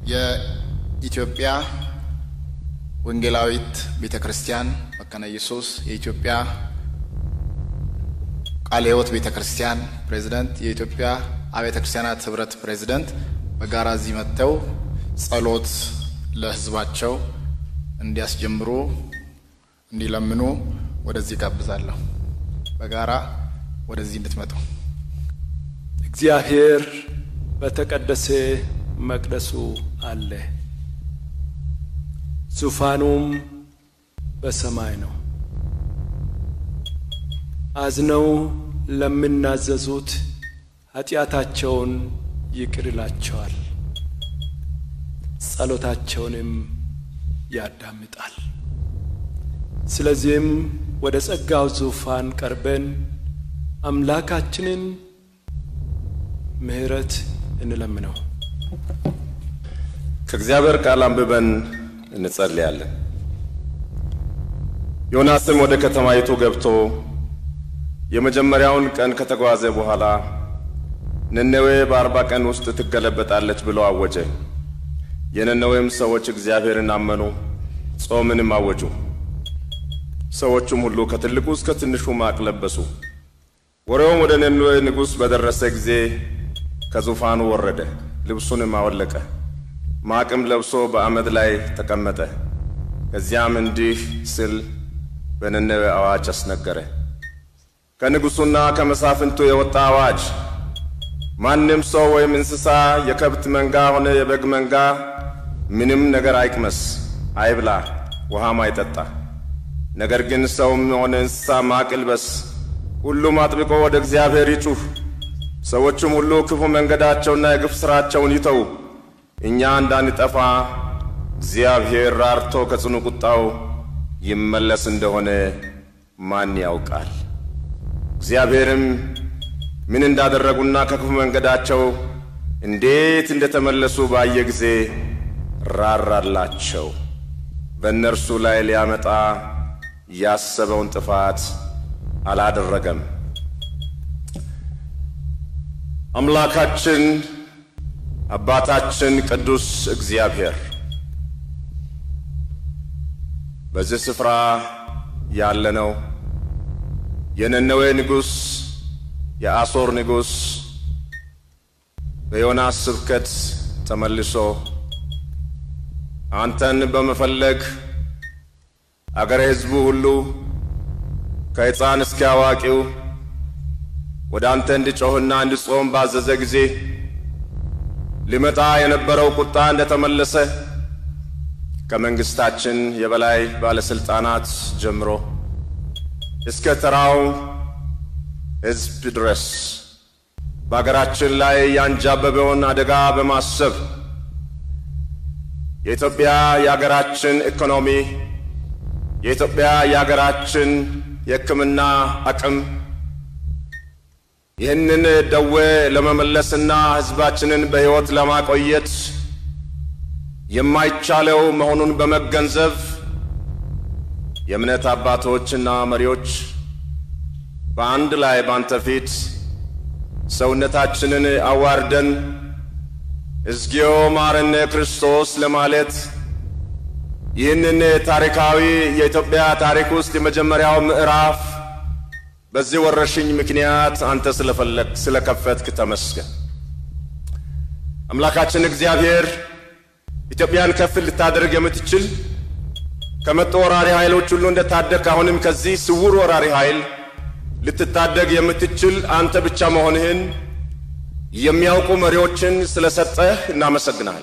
የኢትዮጵያ ወንጌላዊት ቤተ ክርስቲያን መካነ ኢየሱስ የኢትዮጵያ ቃለ ሕይወት ቤተ ክርስቲያን ፕሬዝደንት፣ የኢትዮጵያ አብያተ ክርስቲያናት ህብረት ፕሬዝደንት በጋራ እዚህ መጥተው ጸሎት ለህዝባቸው እንዲያስጀምሩ እንዲለምኑ ወደዚህ ጋብዛለሁ። በጋራ ወደዚህ እንድትመጡ እግዚአብሔር በተቀደሰ መቅደሱ አለ፣ ዙፋኑም በሰማይ ነው። አዝነው ለሚናዘዙት ኃጢአታቸውን ይቅር ይላቸዋል፣ ጸሎታቸውንም ያዳምጣል። ስለዚህም ወደ ጸጋው ዙፋን ቀርበን አምላካችንን ምሕረት እንለምነው። ከእግዚአብሔር ቃል አንብበን እንጸልያለን። ዮናስም ወደ ከተማይቱ ገብቶ የመጀመሪያውን ቀን ከተጓዘ በኋላ ነነዌ በአርባ ቀን ውስጥ ትገለበጣለች ብሎ አወጀ። የነነዌም ሰዎች እግዚአብሔርን አመኑ፣ ጾምንም አወጁ። ሰዎቹም ሁሉ ከትልቁ እስከ ትንሹ ማቅ ለበሱ። ወሬውም ወደ ነነዌ ንጉሥ በደረሰ ጊዜ ከዙፋኑ ወረደ፣ ልብሱንም አወለቀ፣ ማቅም ለብሶ በአመድ ላይ ተቀመጠ። ከዚያም እንዲህ ሲል በነነዌ አዋጅ አስነገረ። ከንጉሡና ከመሳፍንቱ የወጣ አዋጅ ማንም ሰው ወይም እንስሳ የከብት መንጋ ሆነ የበግ መንጋ ምንም ነገር አይቅመስ፣ አይብላ፣ ውሃም አይጠጣ። ነገር ግን ሰውም ሆነ እንስሳ ማቅ ይልበስ። ሁሉም አጥብቆ ወደ እግዚአብሔር ይጩህ። ሰዎቹም ሁሉ ክፉ መንገዳቸውና የግፍ ሥራቸውን ይተው፣ እኛ እንዳንጠፋ እግዚአብሔር ራርቶ ከጽኑ ቁጣው ይመለስ እንደሆነ ማን ያውቃል? እግዚአብሔርም ምን እንዳደረጉና ከክፉ መንገዳቸው እንዴት እንደተመለሱ ባየ ጊዜ ራራላቸው። በእነርሱ ላይ ሊያመጣ ያሰበውን ጥፋት አላደረገም። አምላካችን አባታችን ቅዱስ እግዚአብሔር በዚህ ስፍራ ያለነው የነነዌ ንጉሥ የአሦር ንጉሥ በዮናስ ስብከት ተመልሶ አንተን በመፈለግ አገረ ሕዝቡ ሁሉ ከሕፃን እስከ አዋቂው ወደ አንተ እንዲጮኽና እንዲጾም ባዘዘ ጊዜ ሊመጣ የነበረው ቁጣ እንደተመለሰ ከመንግሥታችን የበላይ ባለሥልጣናት ጀምሮ እስከ ተራው ሕዝብ ድረስ በአገራችን ላይ ያንጃበበውን አደጋ በማሰብ የኢትዮጵያ የአገራችን ኢኮኖሚ የኢትዮጵያ የአገራችን የሕክምና አቅም ይህንን ደዌ ለመመለስና ሕዝባችንን በሕይወት ለማቆየት የማይቻለው መሆኑን በመገንዘብ የእምነት አባቶችና መሪዎች በአንድ ላይ ባንተ ፊት ሰውነታችንን አዋርደን እግዚኦ መሐረነ ክርስቶስ ለማለት ይህንን ታሪካዊ የኢትዮጵያ ታሪክ ውስጥ የመጀመሪያው ምዕራፍ በዚህ ወረርሽኝ ምክንያት አንተ ስለፈለግ ስለከፈትክ ተመስገን። አምላካችን እግዚአብሔር ኢትዮጵያን ከፍ ልታደርግ የምትችል ከመጡ ወራሪ ኃይሎች ሁሉ እንደታደግ አሁንም ከዚህ ስውር ወራሪ ኃይል ልትታደግ የምትችል አንተ ብቻ መሆንህን የሚያውቁ መሪዎችን ስለሰጠህ እናመሰግናል።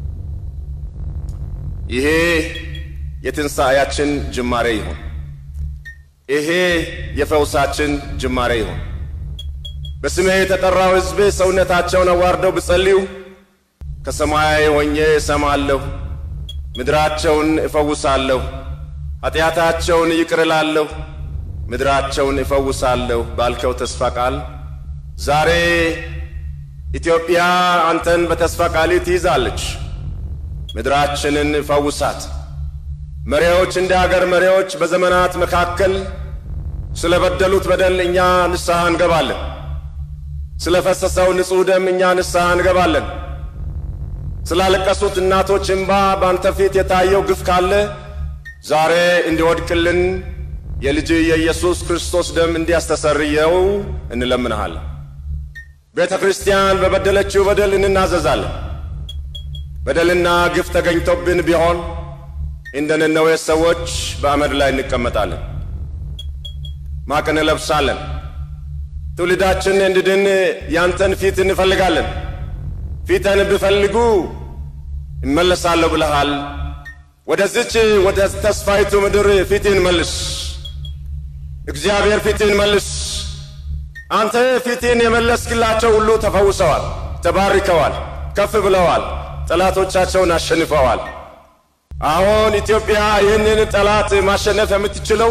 ይሄ የትንሣኤያችን ጅማሬ ይሁን። ይሄ የፈውሳችን ጅማሬ ይሁን። በስሜ የተጠራው ሕዝብ ሰውነታቸውን አዋርደው ብጸልዩ ከሰማይ ሆኜ እሰማለሁ፣ ምድራቸውን እፈውሳለሁ፣ ኃጢአታቸውን ይቅር እላለሁ፣ ምድራቸውን እፈውሳለሁ ባልከው ተስፋ ቃል ዛሬ ኢትዮጵያ አንተን በተስፋ ቃል ትይዛለች። ምድራችንን ፈውሳት። መሪዎች እንደ አገር መሪዎች በዘመናት መካከል ስለ በደሉት በደል እኛ ንስሐ እንገባለን። ስለ ፈሰሰው ንጹሕ ደም እኛ ንስሐ እንገባለን። ስላለቀሱት እናቶች እንባ በአንተ ፊት የታየው ግፍ ካለ ዛሬ እንዲወድቅልን የልጅ የኢየሱስ ክርስቶስ ደም እንዲያስተሰርየው እንለምንሃለን። ቤተ ክርስቲያን በበደለችው በደል እንናዘዛለን። በደልና ግፍ ተገኝቶብን ቢሆን እንደ ነነዌ ሰዎች በአመድ ላይ እንቀመጣለን፣ ማቅ እንለብሳለን። ትውልዳችን እንድድን ያንተን ፊት እንፈልጋለን። ፊተን ብፈልጉ እመለሳለሁ ብለሃል። ወደዚች ወደ ተስፋይቱ ምድር ፊትህን መልስ። እግዚአብሔር ፊትህን መልስ። አንተ ፊትህን የመለስክላቸው ሁሉ ተፈውሰዋል፣ ተባርከዋል፣ ከፍ ብለዋል፣ ጠላቶቻቸውን አሸንፈዋል። አሁን ኢትዮጵያ ይህንን ጠላት ማሸነፍ የምትችለው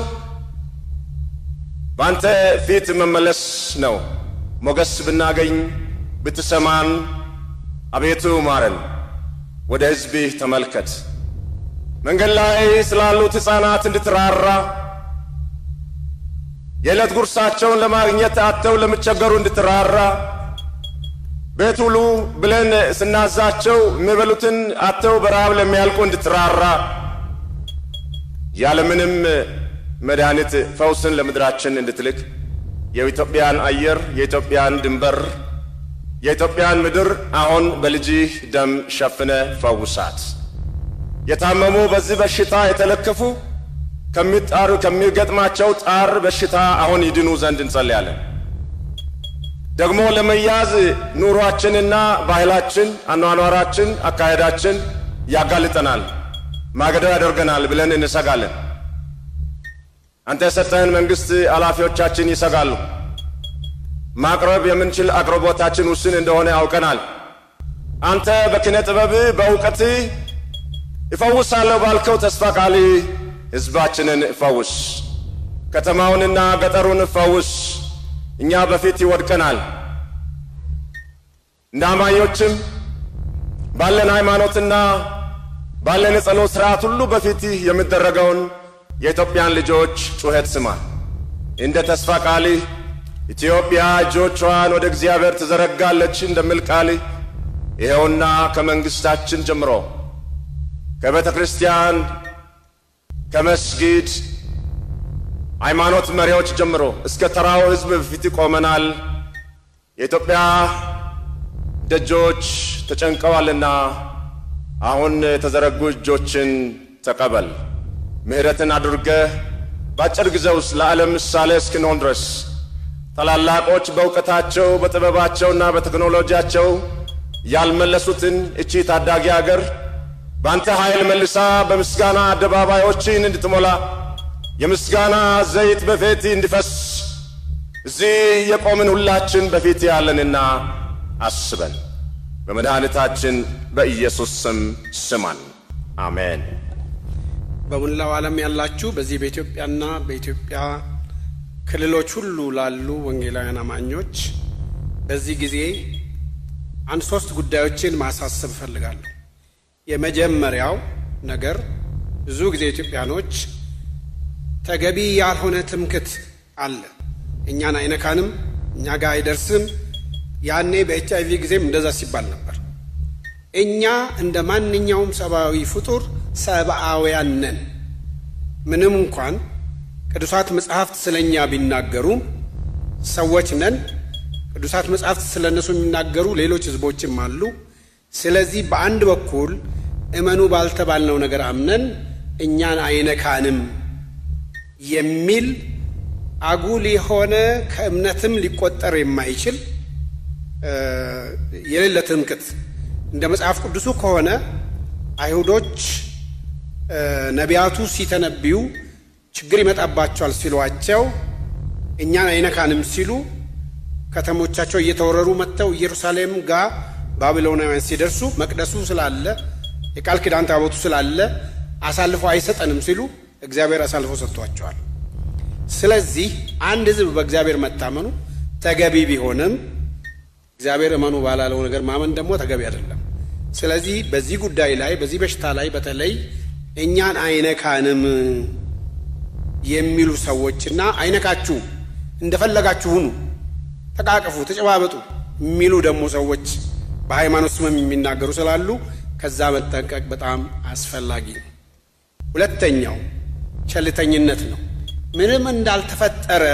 በአንተ ፊት መመለስ ነው። ሞገስ ብናገኝ ብትሰማን፣ አቤቱ ማረን። ወደ ሕዝብህ ተመልከት። መንገድ ላይ ስላሉት ሕፃናት እንድትራራ የዕለት ጉርሳቸውን ለማግኘት አጥተው ለሚቸገሩ እንድትራራ ቤት ውሉ ብለን ስናዛቸው የሚበሉትን አጥተው በረሃብ ለሚያልቁ እንድትራራ ያለምንም መድኃኒት ፈውስን ለምድራችን እንድትልክ የኢትዮጵያን አየር የኢትዮጵያን ድንበር የኢትዮጵያን ምድር አሁን በልጅህ ደም ሸፍነ ፈውሳት። የታመሙ በዚህ በሽታ የተለከፉ ከሚጣሩ ከሚገጥማቸው ጣር በሽታ አሁን ይድኑ ዘንድ እንጸልያለን። ደግሞ ለመያዝ ኑሯችንና ባህላችን፣ አኗኗራችን፣ አካሄዳችን ያጋልጠናል፣ ማገዶ ያደርገናል ብለን እንሰጋለን። አንተ የሰጠህን መንግሥት ኃላፊዎቻችን ይሰጋሉ። ማቅረብ የምንችል አቅርቦታችን ውስን እንደሆነ ያውቀናል። አንተ በኪነ ጥበብ በእውቀት እፈውሳለሁ ባልከው ተስፋ ቃል ሕዝባችንን እፈውስ፣ ከተማውንና ገጠሩን እፈውስ። እኛ በፊት ይወድቀናል። እንደ አማኞችም ባለን ሃይማኖትና ባለን የጸሎት ሥርዓት ሁሉ በፊት የሚደረገውን የኢትዮጵያን ልጆች ጩኸት ስማ። እንደ ተስፋ ቃል ኢትዮጵያ እጆቿን ወደ እግዚአብሔር ትዘረጋለች እንደሚል ቃል ይኸውና ከመንግሥታችን ጀምሮ ከቤተ ክርስቲያን ከመስጊድ ሃይማኖት መሪዎች ጀምሮ እስከ ተራው ሕዝብ በፊት ቆመናል። የኢትዮጵያ ደጆች ተጨንቀዋልና አሁን የተዘረጉ እጆችን ተቀበል። ምሕረትን አድርገህ በአጭር ጊዜ ውስጥ ለዓለም ምሳሌ እስክንሆን ድረስ ታላላቆች በእውቀታቸው በጥበባቸውና በቴክኖሎጂያቸው ያልመለሱትን እቺ ታዳጊ አገር በአንተ ኃይል መልሳ በምስጋና አደባባዮችን እንድትሞላ የምስጋና ዘይት በፊት እንዲፈስ እዚህ የቆምን ሁላችን በፊት ያለንና አስበን በመድኃኒታችን በኢየሱስ ስም ስማን። አሜን። በሙላው ዓለም ያላችሁ በዚህ በኢትዮጵያና በኢትዮጵያ ክልሎች ሁሉ ላሉ ወንጌላውያን አማኞች በዚህ ጊዜ አንድ ሶስት ጉዳዮችን ማሳሰብ እፈልጋለሁ። የመጀመሪያው ነገር ብዙ ጊዜ ኢትዮጵያኖች ተገቢ ያልሆነ ትምክት አለ። እኛን አይነካንም፣ እኛ ጋር አይደርስም። ያኔ በኤች አይቪ ጊዜም እንደዛ ሲባል ነበር። እኛ እንደ ማንኛውም ሰብአዊ ፍጡር ሰብአውያን ነን። ምንም እንኳን ቅዱሳት መጽሐፍት ስለ እኛ ቢናገሩም ሰዎች ነን። ቅዱሳት መጽሐፍት ስለ እነሱ የሚናገሩ ሌሎች ሕዝቦችም አሉ። ስለዚህ በአንድ በኩል እመኑ ባልተባልነው ነገር አምነን እኛን አይነካንም የሚል አጉል የሆነ ከእምነትም ሊቆጠር የማይችል የሌለ ትምክት እንደ መጽሐፍ ቅዱሱ ከሆነ አይሁዶች ነቢያቱ ሲተነብዩ ችግር ይመጣባቸዋል ሲሏቸው እኛን አይነካንም ሲሉ ከተሞቻቸው እየተወረሩ መጥተው ኢየሩሳሌም ጋር ባቢሎናውያን ሲደርሱ መቅደሱ ስላለ የቃል ኪዳን ታቦቱ ስላለ አሳልፎ አይሰጠንም ሲሉ እግዚአብሔር አሳልፎ ሰጥቷቸዋል። ስለዚህ አንድ ሕዝብ በእግዚአብሔር መታመኑ ተገቢ ቢሆንም እግዚአብሔር እመኑ ባላለው ነገር ማመን ደግሞ ተገቢ አይደለም። ስለዚህ በዚህ ጉዳይ ላይ በዚህ በሽታ ላይ በተለይ እኛን አይነካንም የሚሉ ሰዎችና አይነካችሁ እንደፈለጋችሁ ሁኑ፣ ተቃቀፉ፣ ተጨባበጡ የሚሉ ደግሞ ሰዎች በሃይማኖት ስምም የሚናገሩ ስላሉ ከዛ መጠንቀቅ በጣም አስፈላጊ ነው። ሁለተኛው ቸልተኝነት ነው። ምንም እንዳልተፈጠረ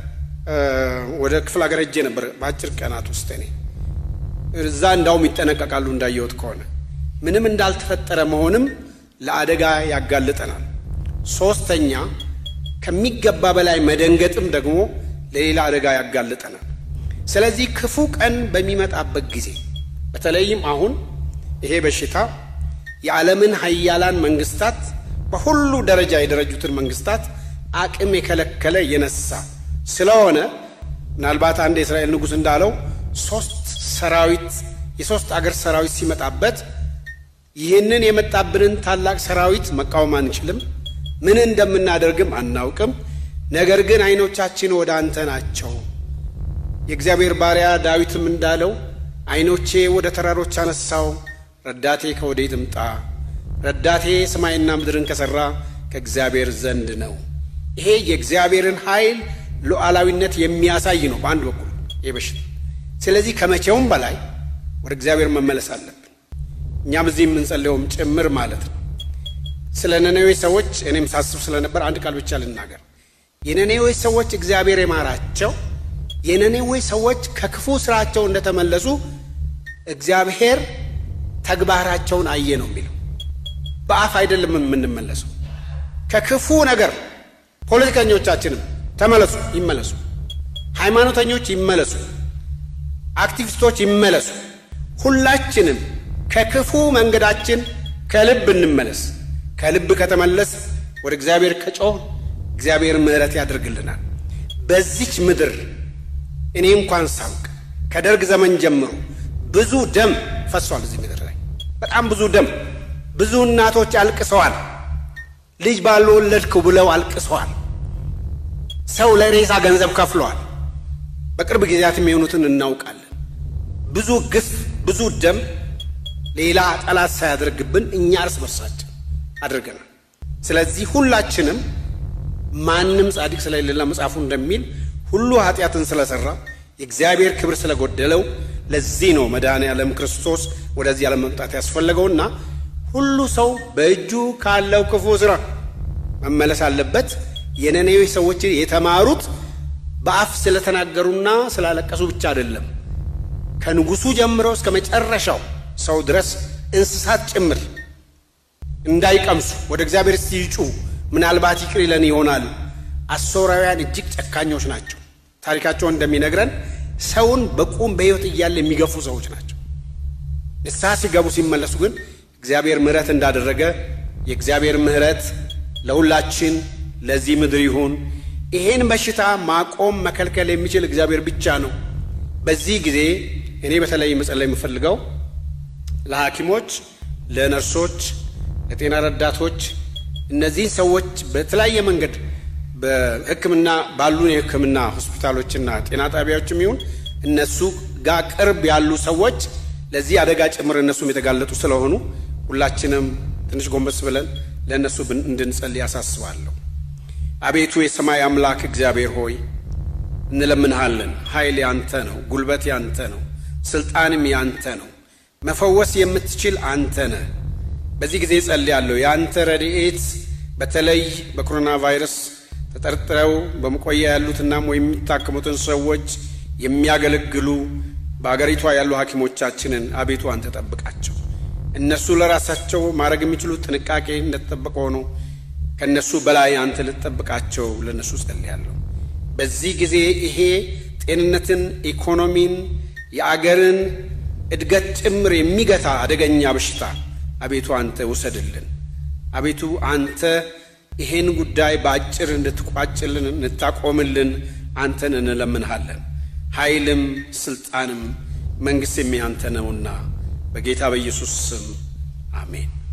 ወደ ክፍለ ሀገር ሄጄ ነበር በአጭር ቀናት ውስጥ እኔ እዛ እንዳውም ይጠነቀቃሉ እንዳየሁት ከሆነ ምንም እንዳልተፈጠረ መሆንም ለአደጋ ያጋልጠናል። ሶስተኛ ከሚገባ በላይ መደንገጥም ደግሞ ለሌላ አደጋ ያጋልጠናል። ስለዚህ ክፉ ቀን በሚመጣበት ጊዜ በተለይም አሁን ይሄ በሽታ የዓለምን ሀያላን መንግስታት በሁሉ ደረጃ የደረጁትን መንግስታት አቅም የከለከለ የነሳ ስለሆነ ምናልባት አንድ የእስራኤል ንጉሥ እንዳለው ሶስት ሰራዊት የሶስት አገር ሰራዊት ሲመጣበት ይህንን የመጣብንን ታላቅ ሰራዊት መቃወም አንችልም፣ ምን እንደምናደርግም አናውቅም። ነገር ግን ዓይኖቻችን ወደ አንተ ናቸው። የእግዚአብሔር ባሪያ ዳዊትም እንዳለው ዓይኖቼ ወደ ተራሮች አነሳው፣ ረዳቴ ከወዴት ይምጣ? ረዳቴ ሰማይና ምድርን ከሠራ ከእግዚአብሔር ዘንድ ነው። ይሄ የእግዚአብሔርን ኃይል ሉዓላዊነት የሚያሳይ ነው በአንድ በኩል ይህ በሽታ። ስለዚህ ከመቼውም በላይ ወደ እግዚአብሔር መመለስ አለብን። እኛም እዚህ የምንጸልየውም ጭምር ማለት ነው። ስለ ነነዌ ሰዎች እኔም ሳስብ ስለነበር አንድ ቃል ብቻ ልናገር። የነነዌ ሰዎች እግዚአብሔር የማራቸው የነነዌ ሰዎች ከክፉ ስራቸው እንደተመለሱ እግዚአብሔር ተግባራቸውን አየ ነው የሚለው። በአፍ አይደለም የምንመለሰው ከክፉ ነገር። ፖለቲከኞቻችንም ተመለሱ፣ ይመለሱ። ሃይማኖተኞች ይመለሱ፣ አክቲቪስቶች ይመለሱ። ሁላችንም ከክፉ መንገዳችን ከልብ እንመለስ። ከልብ ከተመለስ ወደ እግዚአብሔር ከጮህ እግዚአብሔር ምሕረት ያደርግልናል። በዚች ምድር እኔ እንኳን ሳውቅ ከደርግ ዘመን ጀምሮ ብዙ ደም ፈሷል። እዚህ ምድር ላይ በጣም ብዙ ደም፣ ብዙ እናቶች አልቅሰዋል። ልጅ ባልወለድኩ ብለው አልቅሰዋል። ሰው ለሬሳ ገንዘብ ከፍለዋል። በቅርብ ጊዜያትም የሆኑትን እናውቃለን። ብዙ ግፍ፣ ብዙ ደም ሌላ ጠላት ሳያደርግብን እኛ እርስ በርሳችን አድርገናል። ስለዚህ ሁላችንም ማንም ጻድቅ ስለሌለ መጽሐፉ እንደሚል ሁሉ ኃጢአትን ስለሰራ የእግዚአብሔር ክብር ስለጎደለው ለዚህ ነው መድኃኔ ዓለም ክርስቶስ ወደዚህ ዓለም መምጣት ያስፈለገውና ሁሉ ሰው በእጁ ካለው ክፉ ሥራ መመለስ አለበት። የነነዌ ሰዎች የተማሩት በአፍ ስለተናገሩና ስላለቀሱ ብቻ አይደለም። ከንጉሡ ጀምሮ እስከ መጨረሻው ሰው ድረስ እንስሳት ጭምር እንዳይቀምሱ ወደ እግዚአብሔር ሲጩ ምናልባት ይቅር ይለን ይሆናሉ። አሦራውያን እጅግ ጨካኞች ናቸው። ታሪካቸውን እንደሚነግረን ሰውን በቁም በሕይወት እያለ የሚገፉ ሰዎች ናቸው። ንስሐ ሲገቡ ሲመለሱ ግን እግዚአብሔር ምሕረት እንዳደረገ የእግዚአብሔር ምሕረት ለሁላችን ለዚህ ምድር ይሁን። ይሄን በሽታ ማቆም መከልከል የሚችል እግዚአብሔር ብቻ ነው። በዚህ ጊዜ እኔ በተለይ መጸለይ የምፈልገው ለሐኪሞች፣ ለነርሶች፣ ለጤና ረዳቶች እነዚህን ሰዎች በተለያየ መንገድ በሕክምና ባሉን የሕክምና ሆስፒታሎችና ጤና ጣቢያዎችም ይሁን እነሱ ጋር ቅርብ ያሉ ሰዎች ለዚህ አደጋ ጭምር እነሱም የተጋለጡ ስለሆኑ ሁላችንም ትንሽ ጎንበስ ብለን ለእነሱ እንድንጸልይ ያሳስባለሁ። አቤቱ የሰማይ አምላክ እግዚአብሔር ሆይ እንለምንሃለን። ኃይል ያንተ ነው፣ ጉልበት ያንተ ነው፣ ስልጣንም ያንተ ነው። መፈወስ የምትችል አንተ ነህ። በዚህ ጊዜ ጸልያለሁ የአንተ ረድኤት በተለይ በኮሮና ቫይረስ ተጠርጥረው በመቆያ ያሉትና ወይም የሚታከሙትን ሰዎች የሚያገለግሉ በአገሪቷ ያሉ ሐኪሞቻችንን አቤቱ አንተ ጠብቃቸው። እነሱ ለራሳቸው ማድረግ የሚችሉት ጥንቃቄ እንደተጠበቀ ሆኖ ከእነሱ በላይ አንተ ልትጠብቃቸው ለእነሱ ጸልያለሁ። በዚህ ጊዜ ይሄ ጤንነትን፣ ኢኮኖሚን፣ የአገርን እድገት ጭምር የሚገታ አደገኛ በሽታ አቤቱ አንተ ውሰድልን። አቤቱ አንተ ይሄን ጉዳይ በአጭር እንድትቋጭልን እንድታቆምልን አንተን እንለምንሃለን። ኃይልም ስልጣንም መንግሥትም ያንተ ነውና በጌታ በኢየሱስ ስም አሜን።